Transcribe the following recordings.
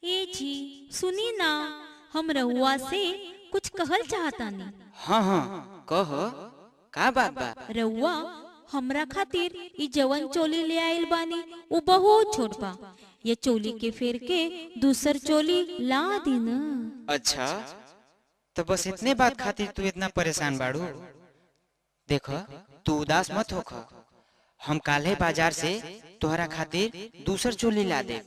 ए जी सुनी ना हम रउआ से कुछ कहल चाहतानी हाँ हाँ कह का बात बा रउआ हमरा खातिर ई जवन चोली ले आइल बानी उ बहुत छोट बा ये चोली के फेर के दूसर चोली ला दी न अच्छा तो बस इतने बात खातिर तू इतना परेशान बाड़ू देख तू उदास मत होख हम काल्हे बाजार से तोहरा खातिर दूसर चोली ला दे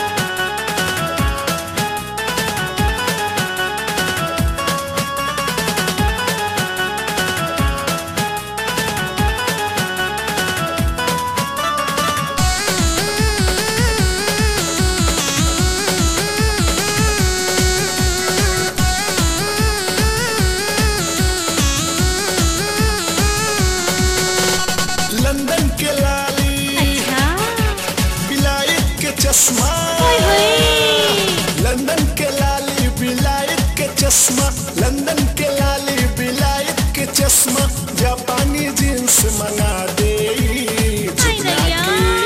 लंदन के लाली अच्छा बिलायत के चश्मा ओए होए लंदन के लाली बिलायत के चश्मा लंदन के लाली बिलायत के चश्मा जापानी जींस मंगा दे जुगना नैया।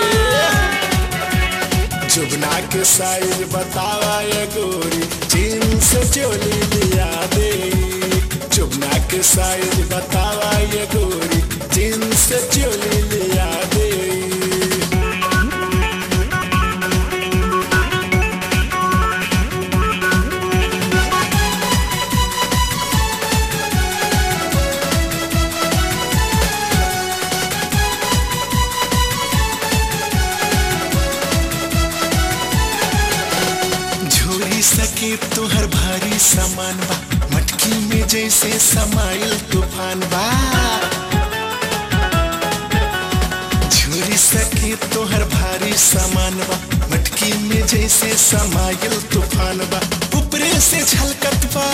के जुगना के साइज बतावा ये गोरी जींस चोली लिया दे जुगना के साइज बतावा ये गोरी जींस चोली लिया दे झोरी सके तोहर भारी सामान बा मटकी में जैसे समाइल तूफान बा झोरी सके तोहर भारी सामान बा मटकी में जैसे समाइल तूफान बा ऊपरे से छलकत बा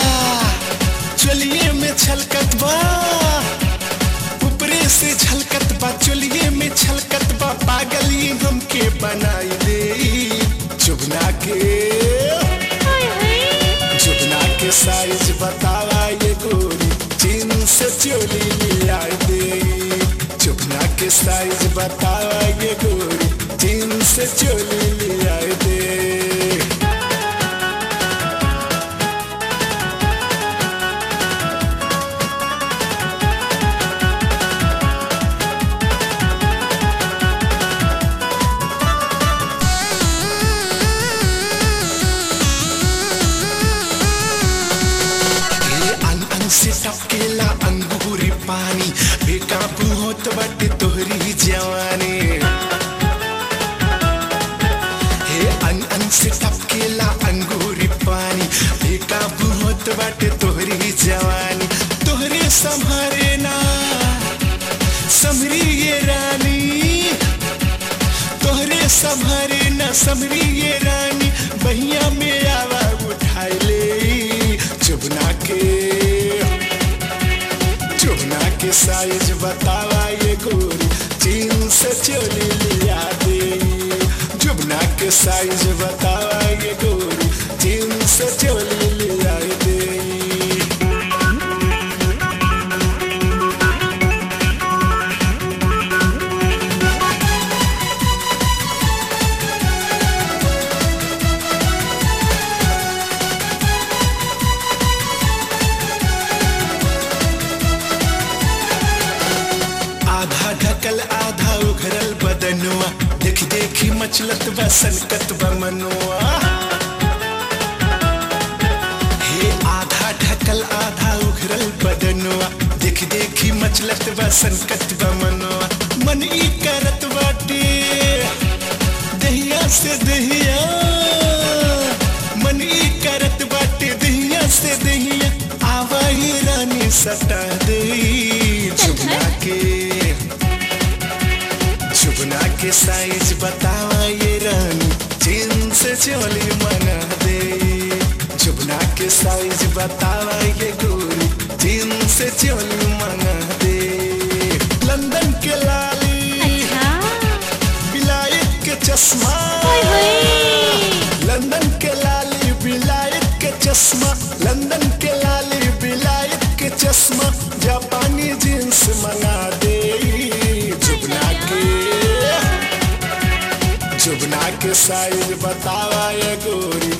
चलिए में छलकत बा ऊपरे से छलकत बा चलिए में छलकत बा पागल ये हमके बनाई दे चुगना के ओए होए चुगना के साइज बतावा ये गोरी चीन से चोली लिया दे चुगना के साइज बतावा ये गोरी चीन से चोली लिया दे हे अन अन से टपकेला अंगूरी पानी बेकाबू होत बटे तोहरी जवानी हे अन अन से टपकेला अंगूरी पानी बेकाबू होत बटे तोहरी जवानी तोहरे संभारे ना समरी ये रानी तोहरे संभारे न समरी ये रानी बहिया में आवा उठाई ले चुबना के चुबना के साइज बतावा ये गोरी चीन से चोली लिया दे चुबना के साइज बतावा ये गोरी चीन से चोली लिया दे आधा ढकल आधा उघरल बदनुआ देख देखी मचलत बा सनकत बा मनुआ हे आधा ढकल आधा उघरल बदनुआ देख देखी मचलत बा सनकत बा मनुआ मन ई करत बाटे दहिया से दहिया मन ई करत बाटे दहिया से दहिया आवा ही रानी सटा दे चुगना के चुगना के साइज बतावा ये रानी चीन से चोली मंगा दे चुगना के साइज बतावा ये गोरी चीन से चोली मंगा दे लंदन के लाली अच्छा बिलायत के चश्मा ओए होए लंदन के लाली बिलायत के चश्मा लंदन के लाली बिलायत के चश्मा जापानी जींस मंगा दे जुगना के जुगना के साइज बतावा ये गोरी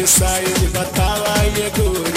के साइज बतावा ये गोरी